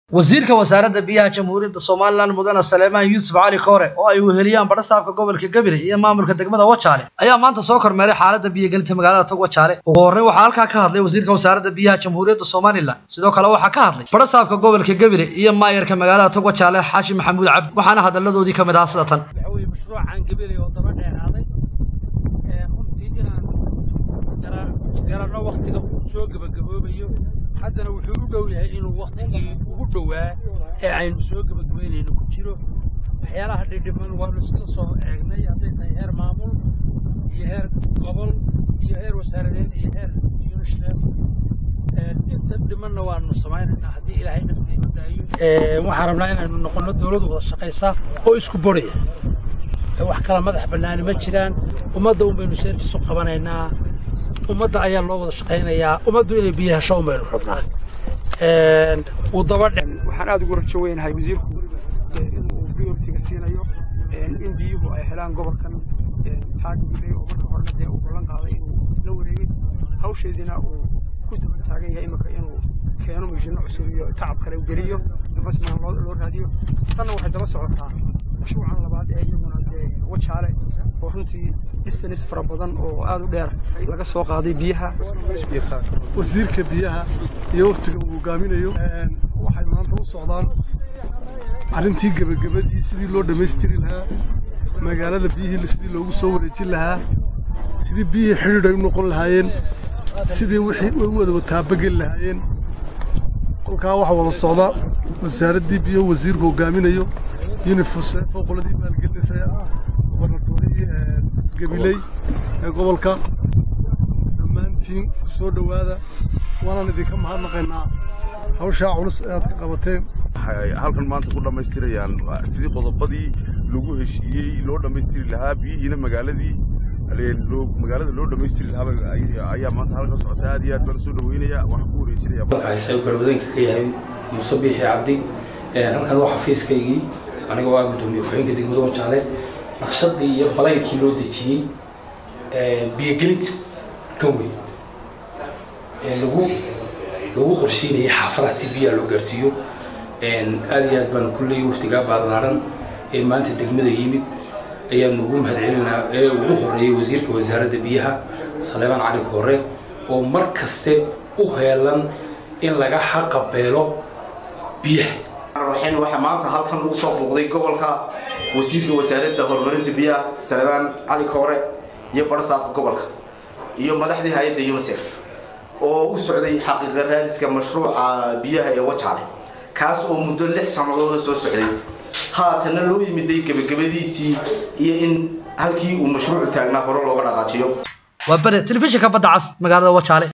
wasiirka wasaaradda biyaha jamhuuriyadda somalilan mudane saleemaan yuusuf cali koore oo ay weheliyaan badhasaabka gobolka gebile iyo maamulka degmada wajaale ayaa maanta soo kormeeray xaaladda biyogelinta magaalada tog wajaale ugu horreyn waxaa halkaa ka hadlay wasiirka wasaaradda biyaha jamhuuriyadda somalilan sidoo kale waxaa ka hadlay badhasaabka gobolka gebile iyo maayarka magaalada tog wajaale xaashi maxamuud cabdi waxaana hadalladoodii ka mid ahaa sida tan waxa weeye mashruucan gebele oo daba dheeraaday ee runtii inaan gara- garanno wakhtiga uu soo gebagaboobayo haddana wuxuu u dhow yahay inuu wakhtigii ugu dhowaa ee aynu soo gebagabaynayno ku jiro waxyaalaha dhidhiman waanu isla soo eegnay hadday tahay heer maamul iyo heer gobol iyo heer wasaaradeed iyo heer yunishdem inta dhimanna waanu samaynaynaa haddii ilaahay naftiima daayo waxaan rabnaa inaynu noqonno dowlad wada shaqaysa oo isku boraya wax kala madax bannaani ma jiraan ummadda un baynu seerkiisu qabanaynaa ummadda ayaa loo wada shaqaynayaa ummaddu inay biyo hesho un baynu rabnaa uu daba dhe waxaan aad ugu rajo weynahay wasiirku ee, inuu prioritiga siinayo ee, in biyuhu ay helaan gobolkan ee, taagile oo marka horena dee uu ballan qaaday inuu la wareegay hawsheediina uu ku daba taagan yahay imika inuu keeno mashiinno cusub iyo tacab kale u geliyo investment loo loo raadiyo tanna waxay daba socotaa mashruucan labaad ee iyaguna dee wajaale oo runtii distanis fara badan oo aad u dheer laga soo qaaday biyaha wasiirka biyaha iyo waftiga uu hogaaminayo waxay maanta u socdaan arrintii gebagabadii sidii loo dhammaystiri lahaa magaalada biyihii sidii loogu soo wareejin lahaa sidii biyihii xidhiidh ay u noqon lahaayeen sidii wixii ay u wada taabageli lahaayeen kolkaa waxaa wada socda wasaaraddii biyo wasiirku hogaaminayo yunifuse fooqoladii maalgelinaysa gobarnatoorihii gabiley ee gobolka dhammaantiin ku soo dhowaada waanaan idinka mahadnaqaynaa hawshaa culus ee aad ka qabateen waxay halkan maanta ku dhammaystirayaan sidii qodobadii lagu heshiiyey loo dhammaystiri lahaa biyihiina magaaladii loo- magaalada loo dhammaystiri lahaa ay- ayaa maanta halkan socota aad iyo aad baan soo dhaweynaya waxaan ku wareejinaya waxaa galwadeenka ka yahay muuse biixi cabdi Ee, halkan waa xafiiskaygii aniga waa gudoomiye ku-xigeenka degmada wajaale naqshadii iyo balaynkii loo dejiyey ee, biyogelinta ganwey ee lagu lagu qorsheynayay xaafadaha si biyaha loo gaarsiiyo Een, aad iyo aad baan kulley waftigaa ballaaran ee maanta degmada yimid ayaanu ugu mahadcelinaa ee ugu horeeyay wasiirka wasaaradda biyaha saleebaan cali koore oo mar kaste u heelan in laga xaqabeelo biyaha raxiin waxaa maanta halkan ugu soo muuqday gobolka wasiirka wasaaradda horumarinta biyaha salebaan cali koore iyo barsaabka gobolka iyo madaxdii hay-adda unisef oo u socday xaqiiqa raadiska mashruuca biyaha ee wajaale kaas oo muddo lix sanadooda soo socday haatana loo yimiday gebagabadiisii iyo in halkii uu mashruucu taagnaa hore looga dhaqaajiyo waa bere telefishinka badda cas magaalada wajaale